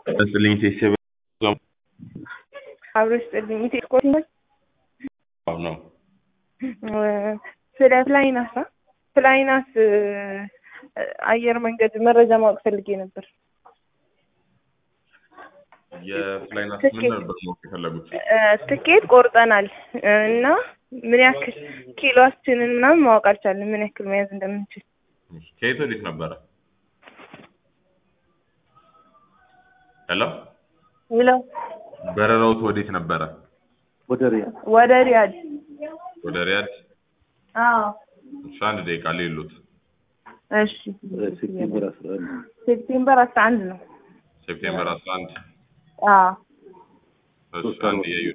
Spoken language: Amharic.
ስልኝ ሴሴብ አብሮ ስጥልኝ ኢቴኮ ነው ስለ ፍላይናስ ፍላይናስ አየር መንገድ መረጃ ማወቅ ፈልጌ ነበር። የፍላይናስ ምን ነበር ማወቅ የፈለጉት? ትኬት ቆርጠናል እና ምን ያክል ኪሎአችንን ምናምን ማወቅ አልቻለም። ምን ያክል መያዝ እንደምንችል ከየት ወዴት ነበረ? ሄሎ ይለው በረራውት ወዴት ነበረ? ወደ ሪያድ ወደ ሪያድ ወደ ሪያድ። አዎ እሺ አንድ ደቂቃ ሌሉት እሺ ሴፕቴምበር አስራ አንድ ሴፕቴምበር አስራ አንድ ነው ሴፕቴምበር 11 አዎ እሺ አንድ የዩ